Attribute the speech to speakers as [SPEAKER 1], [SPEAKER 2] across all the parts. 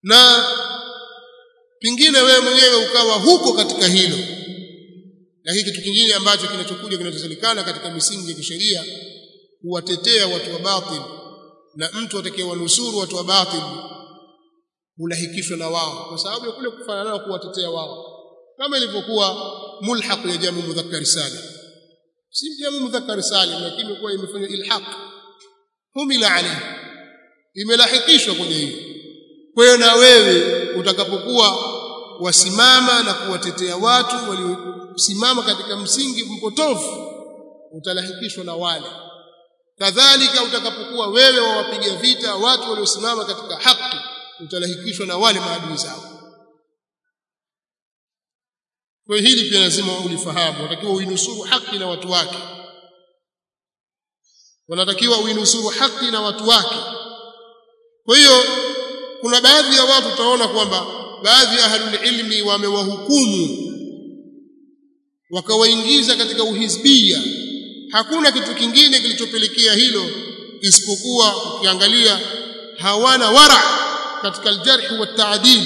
[SPEAKER 1] na pingine wewe mwenyewe ukawa huko katika hilo na hii kitu kingine ambacho kinachokuja kinachosalikana katika misingi ya kisheria kuwatetea watu wa batil na mtu atakayewanusuru watu wa batil hulahikishwa na wao kwa sababu ya kule kufanya nao kuwatetea wao kama ilivyokuwa mulhaq ya jamu mudhakkar salim si jamu mudhakkar salim lakini imekuwa imefanywa ilhaq humila alayhi imelahikishwa kwenye hiyo kwa hiyo na wewe utakapokuwa wasimama na kuwatetea watu waliosimama katika msingi mpotofu utalahikishwa na wale kadhalika utakapokuwa wewe wawapiga vita watu waliosimama katika haki utalahikishwa na wale maadui zao kwa hili pia lazima ulifahamu unatakiwa uinusuru haki na watu wake wanatakiwa uinusuru haki na watu wake kwa hiyo kuna baadhi ya watu utaona kwamba baadhi ya ahlul ilmi wamewahukumu wakawaingiza katika uhizbia hakuna kitu kingine kilichopelekea hilo isipokuwa ukiangalia hawana wara katika aljarh wa taadil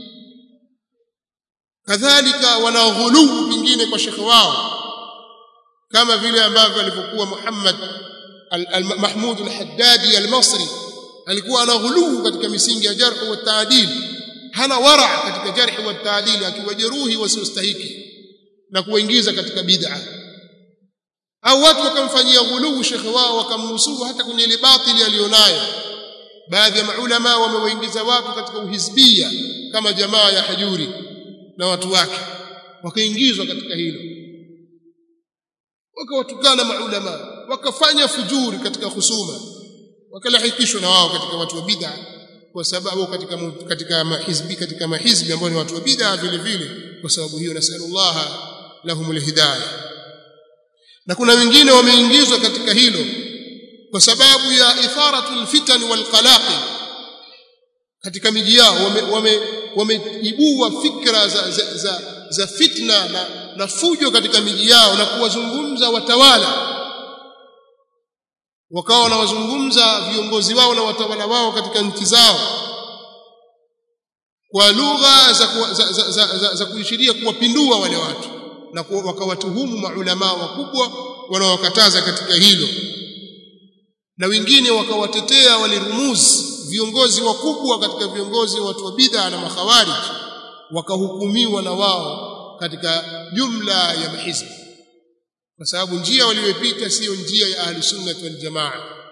[SPEAKER 1] kadhalika wana ghuluu pingine kwa shekhe wao kama vile ambavyo alivyokuwa Muhammad al-Mahmud al-Haddadi al-Masri alikuwa ana ghuluu katika misingi ya jarh wa taadil hana wara katika jarh wa taadil akiwajeruhi wasiostahiki na kuwaingiza katika bid'a au watu wakamfanyia ghuluu shekhe wao wakamnusuru hata kwenye ile batili aliyonayo baadhi ya maulama wamewaingiza watu katika uhizbia kama jamaa ya hajuri na watu wake wakaingizwa katika hilo wakawatukana maulama wakafanya fujuri katika husuma wakalahikishwa na wao katika watu wa bid'a kwa sababu katika katika mahizbi katika mahizbi ambao ni watu wa bid'a vile vile kwa sababu hiyo nasallallahu lahumul hidayah na kuna wengine wameingizwa katika hilo kwa sababu ya itharatul fitan wal qalaqi katika miji yao wame wameibua wame fikra za, za, za, za fitna na, na fujo katika miji yao na kuwazungumza watawala wakawa wanawazungumza viongozi wao na watawala wao katika nchi zao kwa lugha za, za, za, za, za, za kuishiria kuwapindua wale watu na wakawatuhumu maulama wakubwa wanaowakataza katika hilo na wengine wakawatetea walirumuzi viongozi wakubwa katika viongozi watu wa bid'a na makhawarij wakahukumiwa na wao katika jumla ya mahizbi kwa sababu njia waliyopita sio njia ya ahli sunnah wal jamaa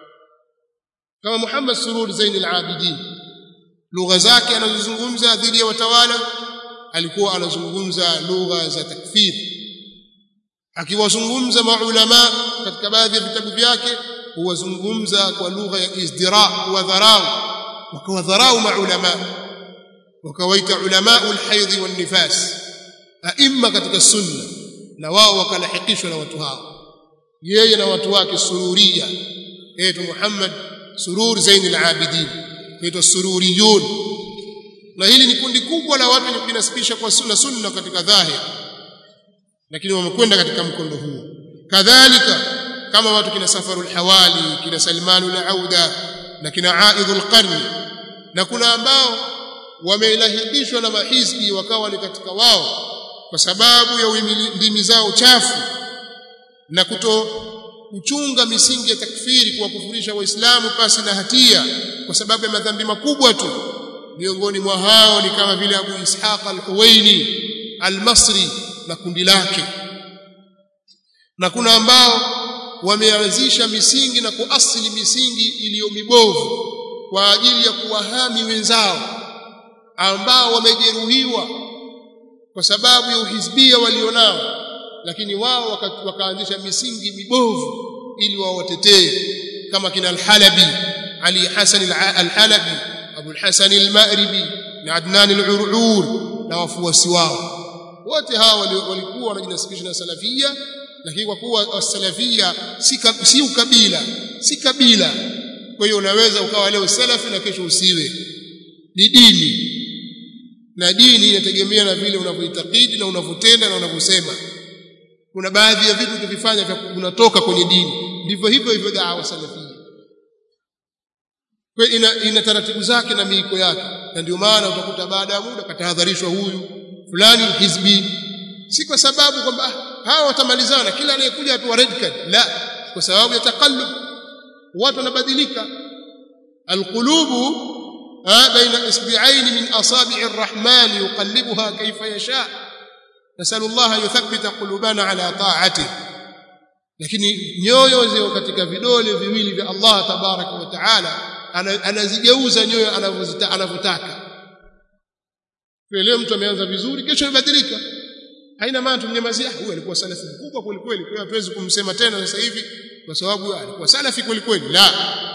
[SPEAKER 1] kama Muhammad Surur Zain al-Abidin lugha zake anazozungumza dhidi ya watawala alikuwa anazungumza lugha za takfir akiwazungumza maulama katika baadhi ya vitabu vyake huwazungumza kwa lugha ya izdira wa dharau wakawadharau maulama wakawaita ulama alhaidh wan nifas aimma katika sunna na wao wakalahikishwa na watu hao yeye na watu wake sururia yetu Muhammad surur Zain al-Abidin yetu sururiyun na hili ni kundi kubwa la watu linasibisha kwa sunna sunna katika dhahir lakini wamekwenda katika mkondo huo kadhalika kama watu kina safarul hawali kina salmanu al-auda na kina aidhul qarni na kuna ambao wameilahidishwa na mahizbi wakawa ni katika wao kwa sababu ya ndimi zao chafu na kuto kuchunga misingi ya takfiri kuwakufurisha waislamu pasi na hatia kwa sababu ya madhambi makubwa tu miongoni mwa hao ni kama vile Abu Ishaq al-Huwaini al-Masri na kundi lake na kuna ambao wameanzisha misingi na kuasili misingi iliyo mibovu kwa ajili ya kuwahami wenzao ambao wamejeruhiwa kwa sababu ya uhizbia walionao lakini wao waka, wakaanzisha misingi mibovu ili wawatetee kama kina al-Halabi Ali Hasan al-Halabi Abu al-Hasan al-Ma'ribi na Adnan al-Ur'ur na wafuasi wao wote hawa walikuwa wanajinasibisha na salafia lakini kwa kuwa salafia si, si ukabila si kabila kwa hiyo unaweza ukawa leo salafi na kesho usiwe ni dini na dini inategemea na vile unavyoitakidi na unavyotenda na unavyosema kuna baadhi ya vitu ukivifanya vya unatoka kwenye dini ndivyo hivyo hivyo dawa salafia kwa ina, ina taratibu zake na miiko yake na ndio maana utakuta baada ya muda katahadharishwa huyu fulani hizbi si kwa sababu kwamba hawa watamalizana kila anayekuja apewa red card la kwa sababu ya takallub watu wanabadilika alqulubu baina isbi'ain min asabi' arrahman yuqallibuha kayfa yasha nasallu Allah an yuthabbita qulubana ala ta'atihi lakini nyoyo zio katika vidole viwili vya Allah tabaraka wa taala anazigeuza nyoyo anavyotaka leo mtu ameanza vizuri kesho imebadilika haina maana tumnyamazia huyu alikuwa salafi mkubwa kweli kweli kwa hiyo hatuwezi kumsema tena sasa hivi kwa sababu alikuwa salafi kweli kweli la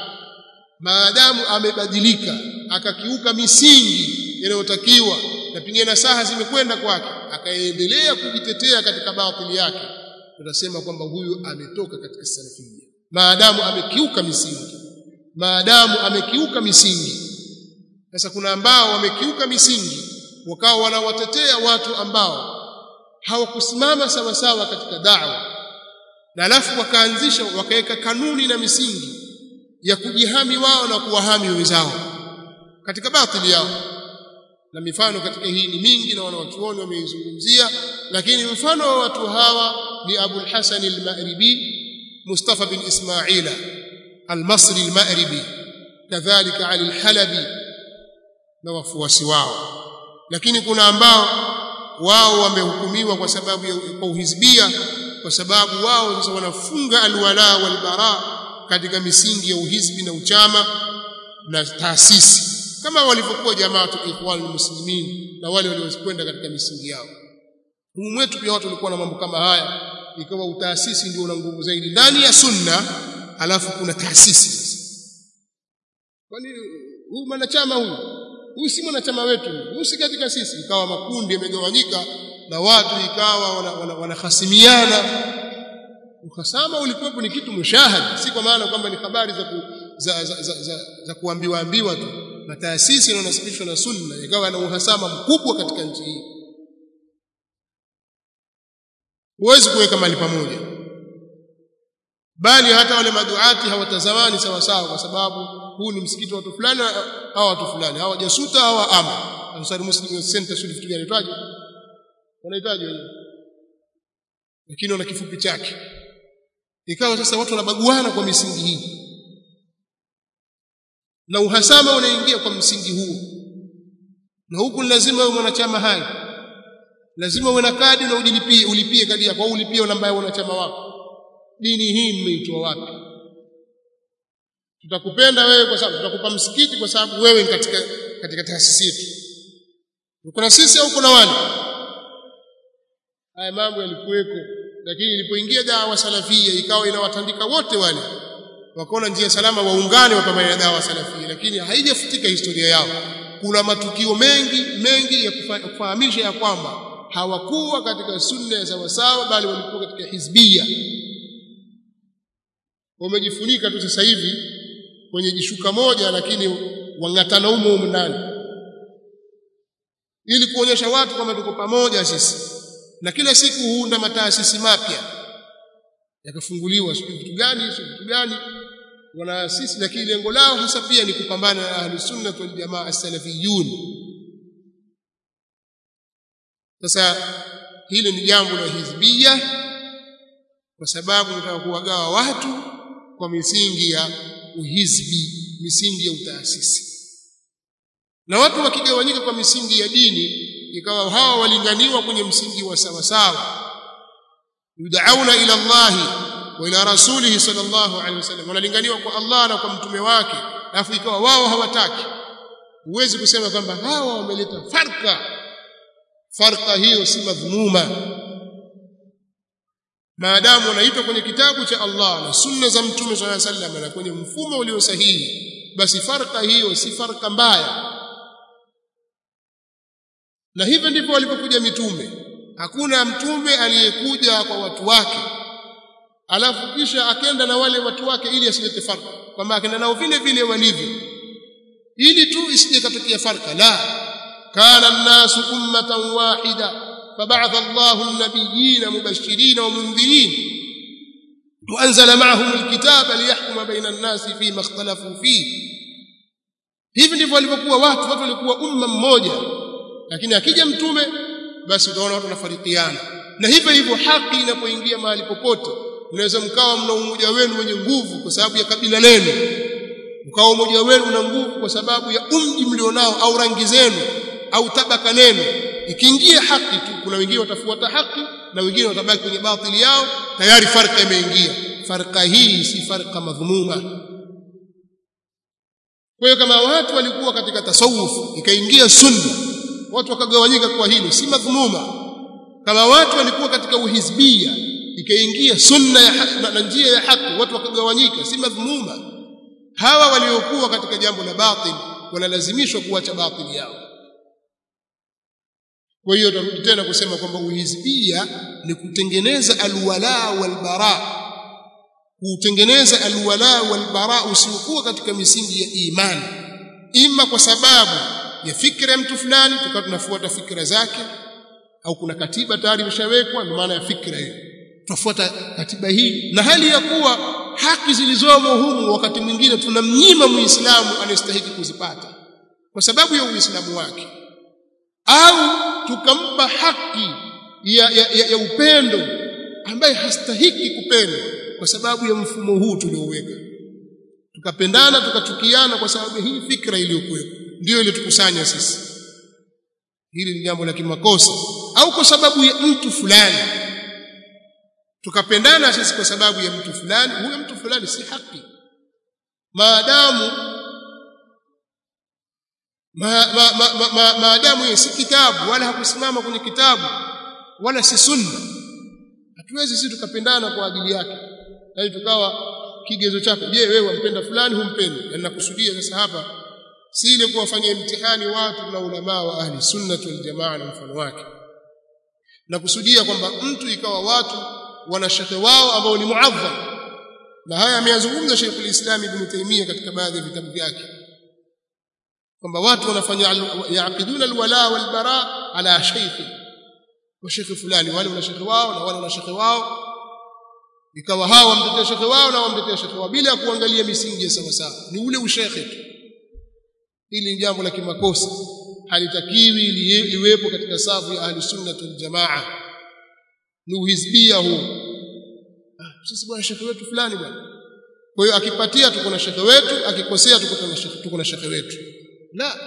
[SPEAKER 1] maadamu amebadilika akakiuka misingi inayotakiwa na pengine nasaha zimekwenda kwake akaendelea kujitetea katika batili yake tunasema kwamba huyu ametoka katika salafia maadamu amekiuka misingi maadamu amekiuka misingi sasa kuna ambao wamekiuka misingi wakawa wanawatetea watu ambao hawakusimama sawa sawa katika da'wa na alafu wakaanzisha wakaweka kanuni na misingi ya kujihami wao na kuwahami wenzao katika batili yao na mifano katika hii ni mingi na wanawachuoni wameizungumzia lakini mfano wa watu hawa ni Abu al-Hasan al-Ma'ribi Mustafa bin Ismaila al-Masri al-Ma'ribi kadhalika Ali al-Halabi na wafuasi wao lakini kuna ambao wao wamehukumiwa kwa sababu ya kwa uhizbia kwa sababu wao sasa wanafunga alwala walbara katika misingi ya uhizbi na uchama na taasisi kama walivyokuwa jamaatu ikhwan muslimin na wale waliokwenda katika misingi yao humu mwetu pia watu walikuwa na mambo kama haya ikawa utaasisi ndio una nguvu zaidi ndani ya sunna alafu kuna taasisi kwani huyu mwanachama huyu huyu si mwanachama wetu huyu si katika sisi ikawa makundi yamegawanyika na watu ikawa wanahasimiana wana, wana uhasama ulikuwepo ni kitu mushahad si kwa maana kwamba ni habari za, ku, za, za, za, za, za kuambiwa ambiwa tu na taasisi inayonasibishwa na sunna ikawa na uhasama mkubwa katika nchi hii huwezi kuweka mali pamoja bali hata wale maduati hawatazamani sawa sawa kwa sababu huu ni msikiti wa watu fulani au watu fulani hawa jasuta au ama Ansari Muslim Center sio vitu gani itwaje wanahitaji wenyewe lakini wana kifupi chake ikawa sasa watu wanabaguana kwa misingi hii na uhasama unaingia kwa msingi huu na huku lazima uwe mwanachama hai lazima uwe na kadi na ujilipie ulipie kadi yako au ulipie namba ya wanachama wako dini hii mmeitoa wapi tutakupenda wewe kwa sababu tutakupa msikiti kwa sababu wewe ni katika katika taasisi yetu kuna sisi au kuna wale haya mambo yalikuweko lakini ilipoingia dawa salafia ikawa inawatandika wote wale wakaona njia salama waungane wapambane na dawa salafia lakini haijafutika historia yao kuna matukio mengi mengi ya kufahamisha ya kwamba hawakuwa katika sunna ya sawasawa bali walikuwa katika hizbia wamejifunika tu sasa hivi kwenye jishuka moja lakini wangatana humo humo ndani ili kuonyesha watu kwamba tuko pamoja sisi na kila siku huunda mataasisi mapya yakafunguliwa sio vitu gani sio vitu gani wanaasisi lakini lengo lao hasa pia ni kupambana na ahli sunna wal jamaa as-salafiyun sasa hili ni jambo la hizbia kwa sababu nataka kuwagawa watu kwa misingi ya uhizbi misingi ya utaasisi na watu wakigawanyika kwa misingi ya dini ikawa hawa walinganiwa kwenye msingi wa sawa sawa yudauna ila Allah wa ila rasulihi sallallahu alaihi wasallam wanalinganiwa kwa Allah na kwa mtume wake alafu ikawa wao hawataki huwezi kusema kwamba hawa wameleta farka farka hiyo si madhmuma maadamu wanaitwa kwenye kitabu cha Allah na sunna za mtume sallallahu alaihi wasallam na kwenye mfumo ulio sahihi basi farka hiyo si farka mbaya na hivyo ndivyo walipokuja mitume hakuna mtume aliyekuja kwa watu wake alafu kisha akenda na wale watu wake ili asilete farka kwamba akenda nao vile vile walivyo ili tu isije katokea farka la kana an-nasu ummatan wahida فبعث الله النبيين مبشرين ومنذرين وأنزل معهم الكتاب ليحكم بين الناس فيما اختلفوا فيه hivi ndivyo walivyokuwa watu watu walikuwa umma mmoja lakini akija mtume basi utaona watu wanafarikiana na hivyo hivyo haki inapoingia mahali popote mnaweza mkawa mna umoja wenu wenye nguvu kwa sababu ya kabila lenu mkawa umoja wenu una nguvu kwa sababu ya umji mlionao au rangi zenu au tabaka lenu ikiingia haki tu kuna wengine watafuata haki na wengine watabaki kwenye batili yao tayari farka imeingia farka hii si farka madhumuma kwa hiyo kama watu walikuwa katika tasawuf ikaingia sunna watu wakagawanyika kwa hilo si madhumuma kama watu walikuwa katika uhizbia ikaingia sunna ya haki, na njia ya haki watu wakagawanyika si madhumuma hawa waliokuwa katika jambo la batil wanalazimishwa kuacha batili yao kwa hiyo tarudi tena kusema kwamba uhizbia ni kutengeneza alwala walbara kutengeneza alwala walbara usiokuwa katika misingi ya imani ima kwa sababu ya fikra ya mtu fulani tukawa tunafuata fikra zake au kuna katiba tayari imeshawekwa ndio maana ya fikra hiyo tunafuata katiba hii na hali ya kuwa haki zilizomo humu wakati mwingine tunamnyima muislamu anayestahili kuzipata kwa sababu ya uislamu wake au tukampa haki ya, ya, ya, ya upendo ambaye hastahiki kupendwa kwa sababu ya mfumo huu tulioweka tukapendana tukachukiana kwa sababu hii fikra iliyokuwepo ndiyo iliyotukusanya sisi hili ni jambo la kimakosa au kwa sababu ya mtu fulani tukapendana sisi kwa sababu ya mtu fulani huyo mtu fulani si haki maadamu ma, ma, ma, ma, ma, maadamu yeye si kitabu wala hakusimama kwenye kitabu wala si sunna hatuwezi sisi tukapendana kwa ajili yake yaani tukawa kigezo chako je wewe wampenda fulani humpendi na nakusudia sasa hapa si ile kuwafanyia mtihani watu na ulama wa ahli sunna wal jamaa na mfano wake nakusudia kwamba mtu ikawa watu wana shekhe wao ambao ni muadham na haya ameyazungumza Sheikh al-Islam Ibn Taymiyyah katika baadhi ya vitabu vyake kwamba watu wanafanya yaaqiduna alwala walbara ala shaykh wa shekhe fulani wale wana shekhe wao na wale wana shekhe wao ikawa hawa wamtetea shekhe wao na wamtetea shekhe wao bila kuangalia misingi ya sawa sawa ni ule ushekhe tu hili ni jambo la kimakosa halitakiwi liwepo katika safu ya ahli sunna wal jamaa ni uhizbia huu ah, sisi bwana shekhe wetu fulani bwana kwa hiyo akipatia tuko na shekhe wetu akikosea tuko na shekhe tuko na shekhe wetu la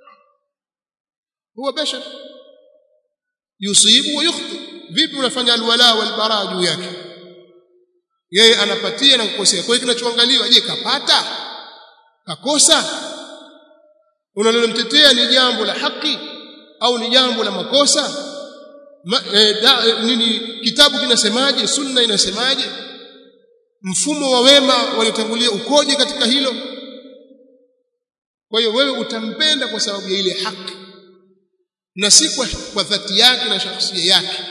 [SPEAKER 1] huwa bashar yusibu wa yukhti vipi unafanya alwala walbara juu yake yeye anapatia na kukosea kwa hiyo kinachoangaliwa je kapata kakosa unalomtetea ni jambo la haki au ni jambo la makosa Ma, eh, da, eh, nini kitabu kinasemaje sunna inasemaje mfumo wa wema waliotangulia ukoje katika hilo kwa hiyo wewe utampenda kwa sababu ya ile haki na si kwa, kwa dhati yake na shakhsia yake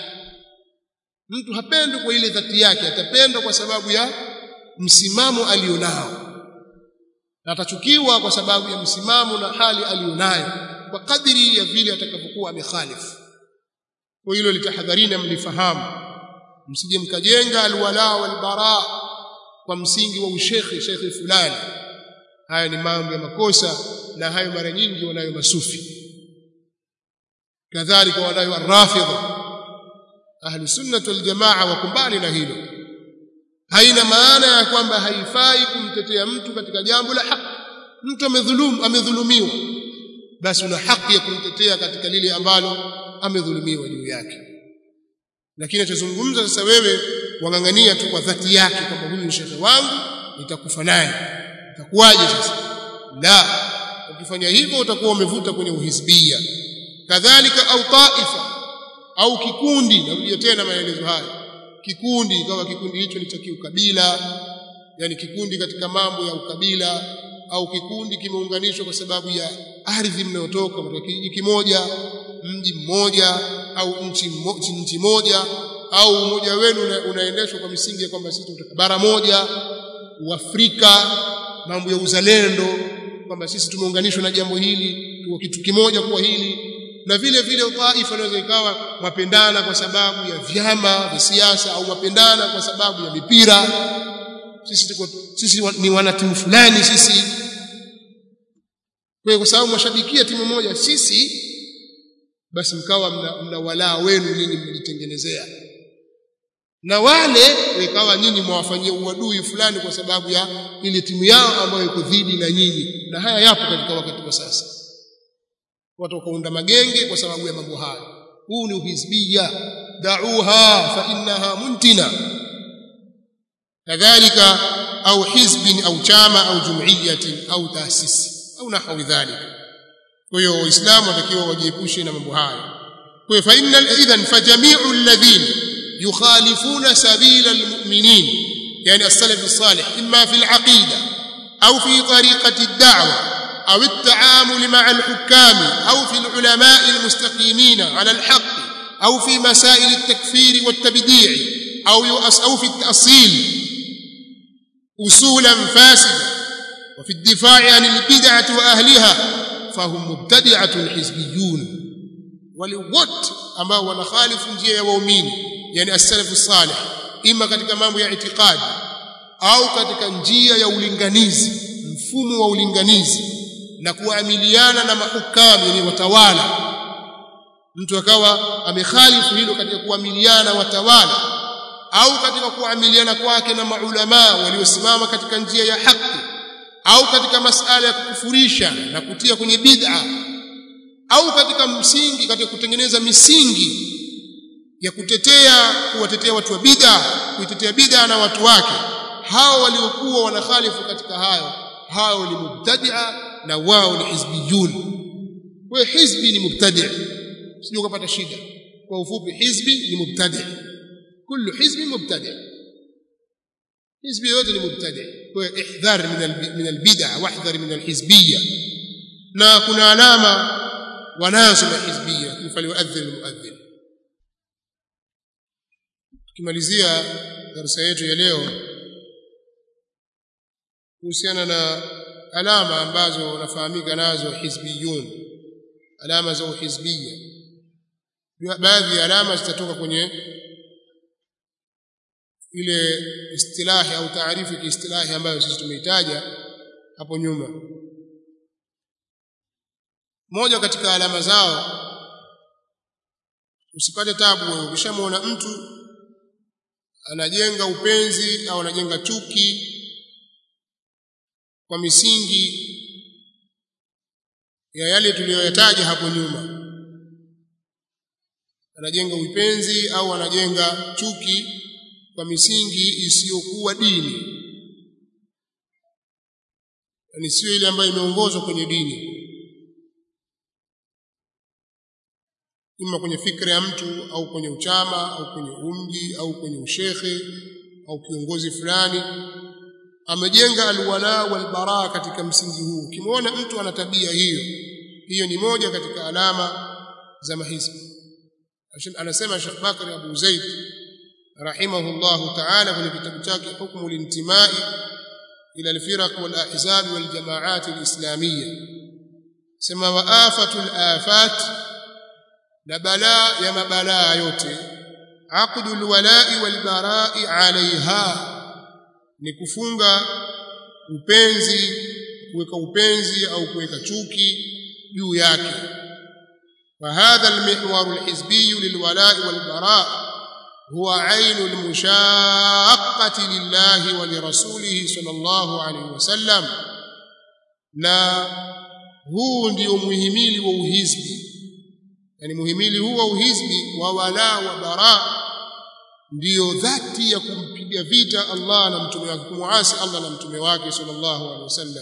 [SPEAKER 1] mtu hapendwi kwa ile dhati yake atapendwa kwa sababu ya msimamo alionao na atachukiwa kwa sababu ya msimamo na hali alionayo kwa kadiri ya vile atakapokuwa amekhalifu kwa hilo litahadharini mlifahamu msije mkajenga alwala walbara kwa msingi wa ushekhi shekhi fulani haya ni mambo ya makosa na hayo mara nyingi wanayo masufi kadhalika wanayo arrafidha ahli sunnah wal jamaa wakumbali na hilo haina maana ya kwamba haifai kumtetea mtu katika jambo la haki mtu amedhulumu amedhulumiwa basi una haki ya kumtetea katika lile ambalo amedhulumiwa juu yake lakini achozungumza sasa wewe wangangania tu kwa dhati yake kwamba huyu ni shekhe wangu nitakufa naye itakuwaje sasa la ukifanya hivyo utakuwa umevuta kwenye uhisbia kadhalika au taifa au kikundi narudia tena maelezo haya kikundi ikawa kikundi hicho ni cha kiukabila yani kikundi katika mambo ya ukabila au kikundi kimeunganishwa kwa sababu ya ardhi mnayotoka kutoka kijiji kimoja mji mmoja au nchi nchi, nchi moja au umoja wenu una, unaendeshwa kwa misingi ya kwamba sisi tunatoka bara moja uafrika mambo ya uzalendo kwamba sisi tumeunganishwa na jambo hili tuko kitu kimoja kwa hili na vile vile taifa inaweza ikawa mapendana kwa sababu ya vyama vya siasa au mapendana kwa sababu ya mipira sisi tuko sisi ni wanatimu fulani sisi kwa kwa sababu mwashabikia timu moja sisi basi mkawa mna, mna walaa wenu nyinyi mlitengenezea na wale ikawa nyinyi mwawafanyia uadui fulani kwa sababu ya ile timu yao ambayo iko dhidi na nyinyi na haya yapo katika wakati wa sasa watu wakaunda magenge kwa sababu ya mambo hayo huu ni uhizbia da'uha fa innaha muntina kadhalika au hizbin au chama au jumuiyatin au taasisi au nahwi dhalika kwa hiyo waislamu watakiwa wajiepushe na mambo hayo kwa hiyo fa innal idhan fa jami'u alladhina يخالفون سبيل المؤمنين يعني السلف الصالح إما في العقيدة أو في طريقة الدعوة أو التعامل مع الحكام أو في العلماء المستقيمين على الحق أو في مسائل التكفير والتبديع أو أو في التأصيل أصولا فاسدة وفي الدفاع عن البدعة وأهلها فهم مبتدعة حزبيون ولوت أما ونخالف njia waumini yani as-salafu salih ima katika mambo ya itikadi au katika njia ya ulinganizi mfumo wa ulinganizi na kuamiliana na mahukamu yani watawala mtu akawa amekhalifu hilo katika kuamiliana watawala au katika kuamiliana kwake na maulama waliosimama katika njia ya haki au katika masala ya kukufurisha na kutia kwenye bid'a au katika msingi katika kutengeneza misingi ya kutetea kuwatetea watu wa bid'a kuitetea bid'a na watu wake hao waliokuwa wanakhalifu katika hayo hao ni mubtadi'a na wao ni hizbiyun kwa hizbi ni mubtadi' sio kupata shida kwa ufupi hizbi ni mubtadi' kullu hizbi mubtadi' hizbi yote ni mubtadi' kwa ihdhar min min albid'a wahdhar min alhizbiyya na kuna alama wanazo na hizbiyya faliuadhdhin almuadhdhin tukimalizia darasa yetu ya leo kuhusiana na alama ambazo nafahamika nazo hizbiyun alama za uhizbia baadhi ya alama zitatoka kwenye ile istilahi au taarifu ya kiistilahi ambayo sisi tumeitaja hapo nyuma moja katika alama zao usipate tabu wewe ukishamwona mtu anajenga upenzi au anajenga chuki kwa misingi ya yale tuliyoyataja hapo nyuma anajenga upenzi au anajenga chuki kwa misingi isiyokuwa dini ni sio ile ambayo imeongozwa kwenye dini ima kwenye fikra ya mtu au kwenye uchama au kwenye umji au kwenye ushekhe au kiongozi fulani amejenga alwala walbara katika msingi huu ukimwona mtu ana tabia hiyo hiyo ni moja katika alama za mahizbi anasema Sheikh Bakr Abu Zaid rahimahullahu ta'ala kwenye kitabu chake hukmu lintimai ila alfiraq wal ahzab wal jamaat alislamiyya sema wa afatul afat na balaa ya mabalaa yote aqdul walai wal barai alaiha ni kufunga upenzi kuweka upenzi au kuweka chuki juu yake وهذا المحور الحزبي للولاء والبراء هو عين المشاقة لله ولرسوله صلى الله عليه وسلم na huu ndio muhimili wa uhizbi yani muhimili huu wa uhizbi wa wala wa bara ndiyo dhati ya kumpiga vita Allah na mtume wake kumuasi Allah na mtume wake sallallahu alaihi wasallam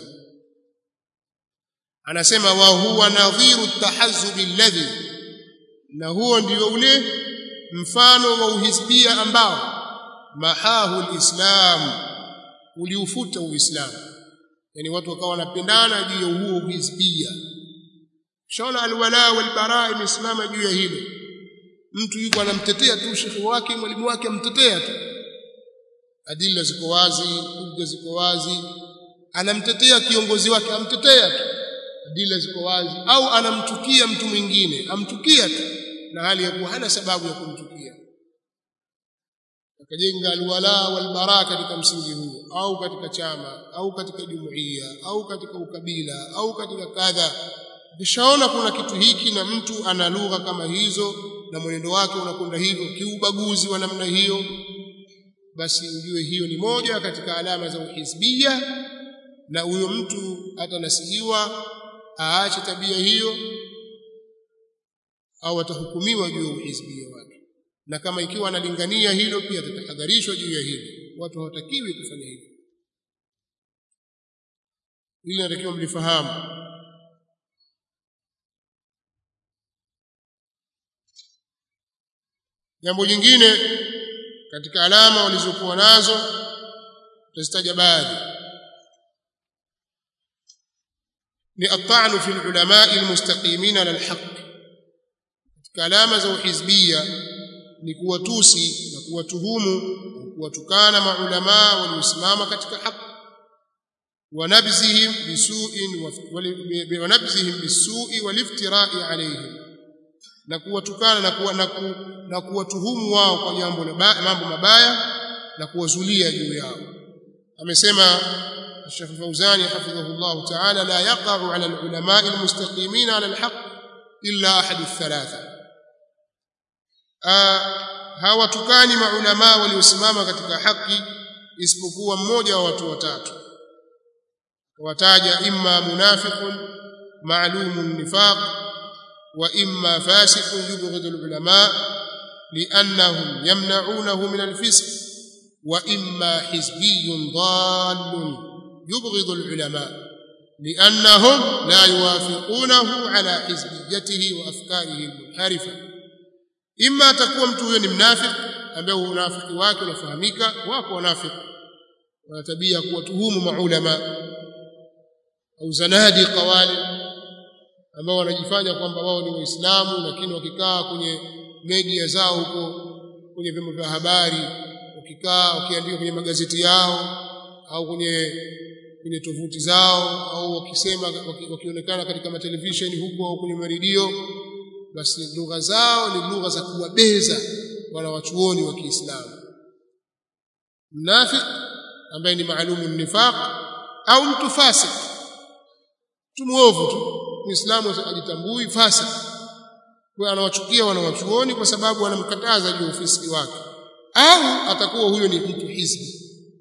[SPEAKER 1] anasema wa huwa nadhiru tahazzub alladhi na huo ndio ule mfano wa uhisbia ambao mahahu alislam uliufuta uislamu yani watu wakawa wanapendana juu ya huo uhisbia shaona alwala walbara imesimama juu ya hilo mtu yuko anamtetea tu shekhi wake mwalimu wake amtetea tu adilla ziko wazi hujja ziko wazi anamtetea kiongozi wake amtetea tu adilla ziko wazi au anamchukia mtu mwingine amchukia tu na hali ya kuwa hana sababu ya kumchukia akajenga alwala walbara katika msingi huo au katika chama au katika jumuiya au katika ukabila au katika kadha ukishaona kuna kitu hiki na mtu ana lugha kama hizo na mwenendo wake unakwenda hivyo kiubaguzi wa namna hiyo basi ujue hiyo ni moja katika alama za uhizbia na huyo mtu atanasihiwa aache tabia hiyo au atahukumiwa juu ya uhizbia wake na kama ikiwa analingania hilo pia atatahadharishwa juu ya hilo watu hawatakiwi kufanya hivyo ili natakiwa mlifahamu jambo jingine katika alama walizokuwa nazo tutazitaja baadhi ni at-ta'nu fi al-ulama al-mustaqimin ala al-haqq katika alama za uhizbia ni kuwatusi na kuwatuhumu kuwatukana maulama waliosimama katika haki wanabzihim bisu'in wa nabzihim bisu'i waliftira'i alayhim na kuwatukana na kuwa na, ku, na kuwatuhumu wao kwa jambo la mambo mabaya na kuwazulia juu yao amesema الشيخ الفوزاني حفظه الله تعالى لا يقع على العلماء المستقيمين على الحق إلا أحد الثلاثة hawatukani maulama waliosimama katika haki isipokuwa mmoja wa watu watatu wataja imma munafiqun ma'lumun nifaq wa imma fasiqun yubghidu al-ulama li'annahum yamna'unahu min al-fisq wa imma hizbiyyun dallun yubghidu al-ulama لأنهم لا يوافقونه على حزبيته وأفكاره المنحرفة imma atakuwa mtu huyo ni mnafiki ambaye unafiki wake unafahamika wako wanafiki wana tabia kuwatuhumu maulama au zanadi qawali ambao wanajifanya kwamba wao ni waislamu lakini wakikaa kwenye media zao huko kwenye vyombo vya habari wakikaa wakiandika kwenye magazeti yao au kwenye kwenye tovuti zao au wakisema wakionekana katika matelevisheni huko au kwenye maredio basi lugha zao ni lugha za kuwabeza wanawachuoni wa Kiislamu mnafik ambaye ni maalumu nifaq au mtu fasik mtu muovu tu muislamu ajitambui fasik kwa anawachukia wanawachuoni kwa sababu wanamkataza juu ufisiki wake au atakuwa huyo ni mtu hizbi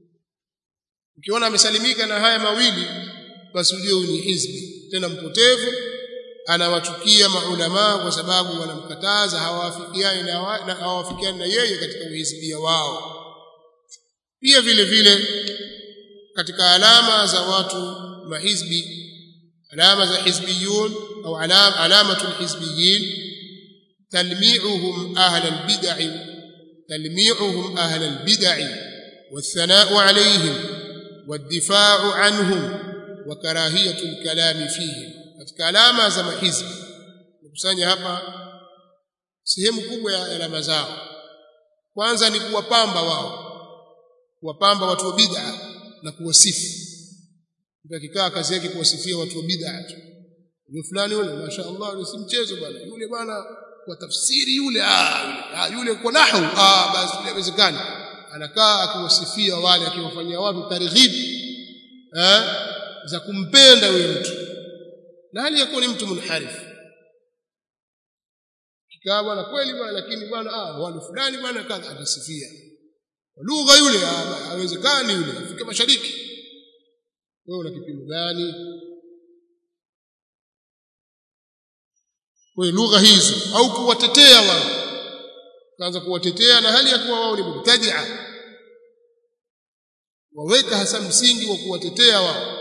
[SPEAKER 1] ukiona amesalimika na haya mawili basi ujue huyu ni hizbi tena mpotevu anawachukia maulama kwa sababu wanamkataza hawafikiani na hawafikiani na yeye katika uhizbia wao pia vile vile katika alama za watu mahizbi alama za hizbiyun au alama alamatul hizbiyin talmi'uhum ahla albid'i talmi'uhum ahla albid'i والثناء عليهم والدفاع عنهم وكراهية الكلام فيهم katika alama za mahizbi nikusanya hapa sehemu kubwa ya alama zao kwanza ni kuwapamba wao kuwapamba watu wa bid'a na kuwasifu mtu akikaa kazi yake kuwasifia watu wa bid'a tu yule fulani yule mashaallah yule si mchezo bwana yule bwana kwa tafsiri yule ah yule, ah, yule kwa nahwu ah basi yule haiwezekani anakaa akiwasifia wale akiwafanyia watu targhib eh za kumpenda yule mtu na hali yakuwa ni mtu munharif kikaa bwana kweli bwana lakini bwana ah wale fulani bwana kadha atasifia lugha yule hawezekani yule afika mashariki wewe una kipimo gani kwa lugha hizo au kuwatetea wao kaanza kuwatetea na hali ya kuwa wao ni mubtadia waweka hasa msingi wa kuwatetea wao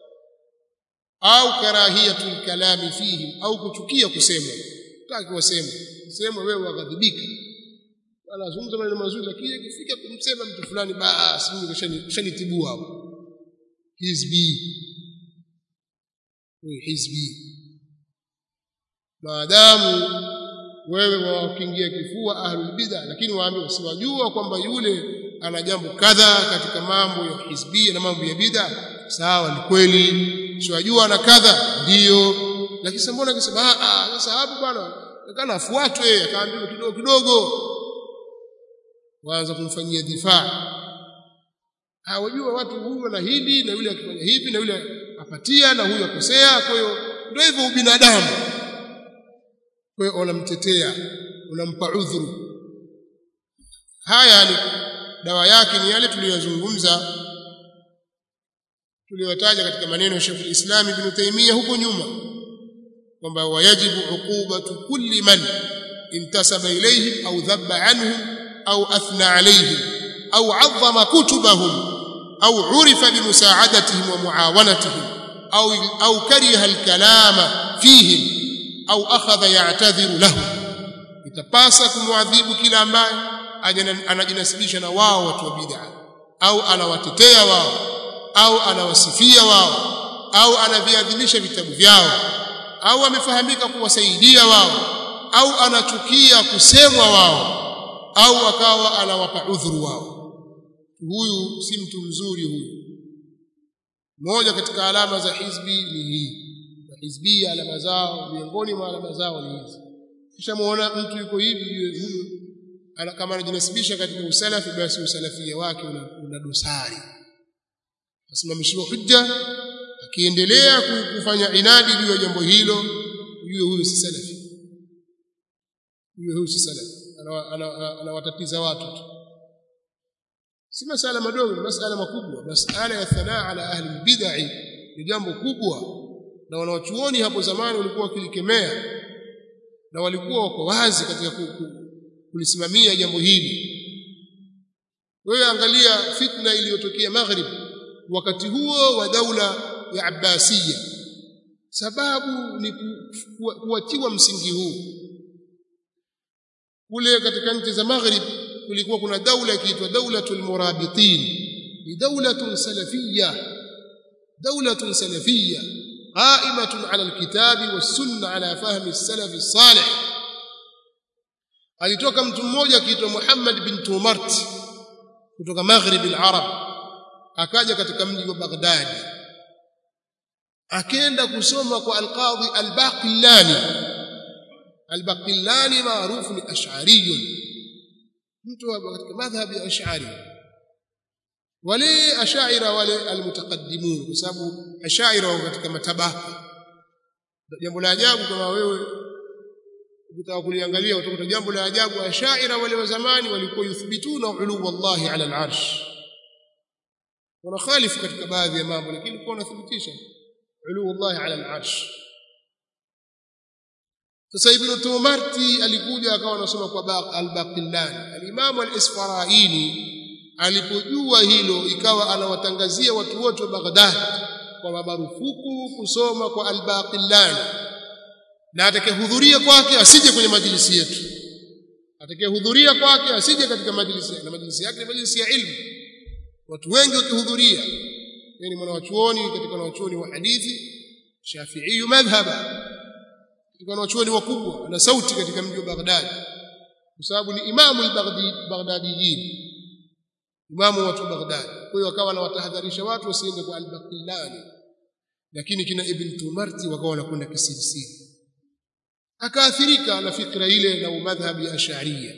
[SPEAKER 1] au karahiyatul kalami fihi au kuchukia kusemwa taki waseme semwe wewe waghadhibika anazungumza maneno mazuri lakini ikifika kumsema mtu fulani basi mimi kishanitibua hapo hizbi wewe hizbi maadamu wewe wawakingia kifua ahlul bid'a lakini waambie usiwajua kwamba yule ana jambo kadha katika mambo ya hizbia na mambo ya bid'a sawa ni kweli siwajua ana kadha ndiyo lakini sasa mbona akisema ah ah sasa hapo bwana kana afuatwe akaambiwa kidogo kidogo waanza kumfanyia difaa hawajua watu huyu na hili na yule akifanya hivi na yule apatia na huyu akosea kwa hiyo ndio hivyo ubinadamu kwa hiyo unamtetea unampa udhuru haya ni dawa yake ni yale tuliyozungumza tuliyotaja katika maneno ya Sheikh al-Islam Ibn Taymiyyah huko nyuma kwamba wayajibu uqubatu kulli man intasaba ilayhim au dhabba anhum au athna alayhim au 'azzama kutubahum au 'urifa bimusaadatihim wa muawanatihim au au kariha al-kalama fihim au akhadha ya'tadhiru lahum itapasa kumwadhibu kila ambaye anajinasibisha na wao watu wa bid'a au anawatetea wao au anawasifia wao au anaviadhimisha vitabu vyao au amefahamika kuwasaidia wao au anachukia kusemwa wao au akawa anawapa udhuru wao huyu si mtu mzuri huyu moja katika alama za hizbi ni hii na hizbia alama zao miongoni mwa alama zao ni hizi kisha muona mtu yuko hivi huyu kama anajinasibisha katika usalafi basi usalafia wake una, una dosari asimamishiwa hujja akiendelea kufanya inadi juu ya jambo hilo ujue huyu si salafi ujue huyu si salafi anawatatiza watu tu si masala madogo ni masala makubwa masala ya thanaa ala ahli bid'ah ni jambo kubwa na wanawachuoni hapo zamani walikuwa wakilikemea na walikuwa wako wazi katika kulisimamia jambo hili wewe angalia fitna iliyotokea maghrib wakati huo wa daula ya Abbasiya sababu ni kuachiwa msingi huu kule katika nchi za maghrib kulikuwa kuna daula ikiitwa daulatul murabitin ni daulatun salafiyya daulatun salafiyya qa'imatun 'ala alkitabi was-sunnah 'ala fahmi as-salaf as-salih alitoka mtu mmoja akiitwa Muhammad bin Tumart kutoka maghrib al-arab akaja katika mji wa Baghdad akaenda kusoma kwa al-Qadhi al-Baqillani al-Baqillani maarufu ni ash'ariyun mtu katika madhhabi ya ash'ari wale ashaira wale almutaqaddimun kwa sababu ashaira wako katika matabaka jambo la ajabu kama wewe ukitaka kuliangalia utakuta jambo la ajabu ashaira wale wa zamani walikuwa yuthbituna ulu wallahi ala al-arsh wanakhalifu katika baadhi ya mambo lakini kwa wanathibitisha ulu wallahi ala al-arsh sasa ibn tumarti alikuja akawa anasoma kwa al-baqillani al-imam al-isfaraini alipojua hilo ikawa anawatangazia watu wote wa Baghdad kwa marufuku kusoma kwa al-baqillani na atakayehudhuria kwake asije kwenye majlisi yetu atakayehudhuria kwake asije katika majlisi na majlisi yake ni majlisi ya ilmu watu wengi wakihudhuria yani mwanawachuoni katika wanawachuoni wa hadithi Shafi'i madhhaba katika wanawachuoni wakubwa na sauti katika mji wa Baghdad kwa sababu ni imamu al-Baghdadiyin imamu watu wa Baghdad kwa hiyo akawa anawatahadharisha watu wasiende kwa al-Baqillani lakini kina Ibn Tumarti wakawa wanakwenda kisirisiri akaathirika na fikra ile na madhhabi ya Ash'ariyya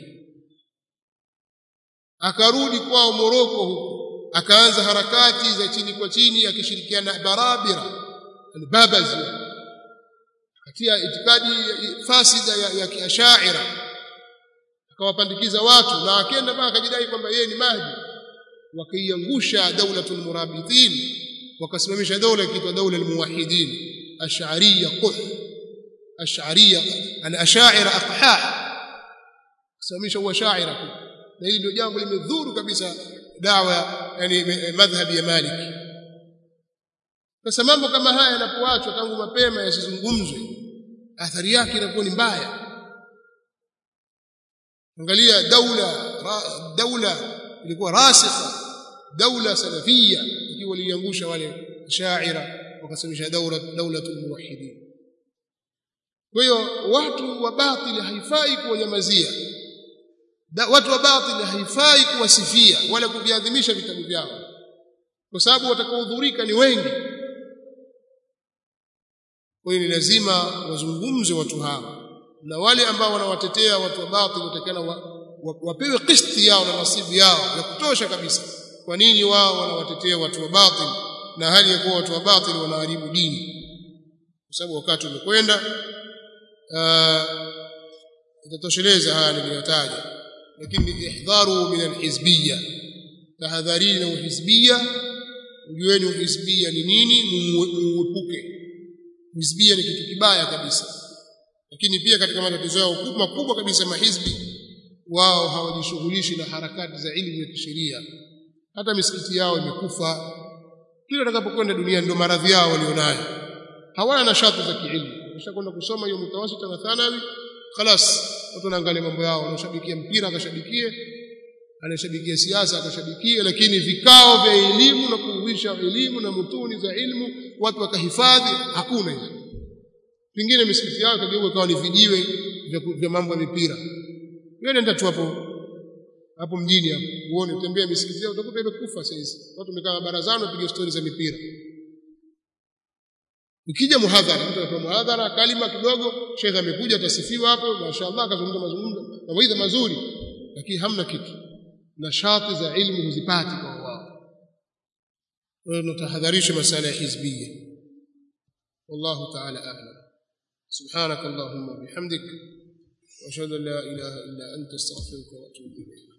[SPEAKER 1] akarudi kwao Moroko huko akaanza harakati za chini kwa chini akishirikiana na Barabira al-Babazi katia itikadi fasida ya, ya kiashaira akawapandikiza watu na akenda mpaka akajidai kwamba yeye ni Mahdi wakaiangusha daulatul murabithin wakasimamisha daula ikiitwa daula almuwahidin ash'ariyya quh ash'ariyya an ash'aira aqha kusimamisha uashaira na hili ndio jambo limedhuru kabisa dawa yani madhhabi ya Malik sasa mambo kama haya yanapoachwa tangu mapema yasizungumzwe athari yake inakuwa ni mbaya angalia daula daula ilikuwa rasikha daula salafia ikiwa waliangusha wale shaira wakasamisha daula daulatul muwahhidin kwa hiyo watu wa batili haifai kuwanyamazia watu wa batili haifai kuwasifia wala kuviadhimisha vitabu vyao kwa sababu watakaohudhurika ni wengi kwa hiyo ni lazima wazungumze watu hawa na wale ambao wanawatetea watu wa batili watakana wapewe kisti yao na nasibu yao ya kutosha kabisa kwa nini wao wanawatetea watu wa batil na hali ya kuwa watu wa batil wanaharibu dini kwa sababu wakati umekwenda itatosheleza haya niliyotaja lakini ihdharu min alhizbiyya tahadharini na uhizbiyya ujueni uhizbiyya ni nini muuepuke uhizbiyya ni kitu kibaya kabisa lakini pia katika matatizo yao makubwa kabisa mahizbi wao hawajishughulishi na harakati za elimu ya kisheria hata misikiti yao imekufa kila atakapokwenda dunia ndio maradhi yao walionayo hawana nashati za kielimu kishakwenda kusoma hiyo mtawasita na thanawi خلاص watu wanaangalia mambo yao wanashabikia mpira akashabikie anashabikia siasa akashabikie lakini vikao vya elimu na kuuisha elimu na mutuni za elimu watu wakahifadhi hakuna hizo pengine misikiti yao kageuka kawa ni vijiwe vya mambo ya mipira wewe nenda tu hapo hapo mjini hapo uone utembea misikiti yao utakuta imekufa sasa hizi watu wamekaa barazani wapiga stori za mipira Ukija muhadhara mtu anatoa muhadhara kalima kidogo shekhe amekuja atasifiwa hapo mashaallah akazungumza mazungumzo mawaidha mazuri lakini hamna kitu na shati za ilmu huzipati kwa wao kwa hiyo natahadharisha masala ya hizbiyya wallahu ta'ala a'lam subhanak allahumma bihamdik wa ashhadu an la ilaha illa anta astaghfiruka wa atubu ilayk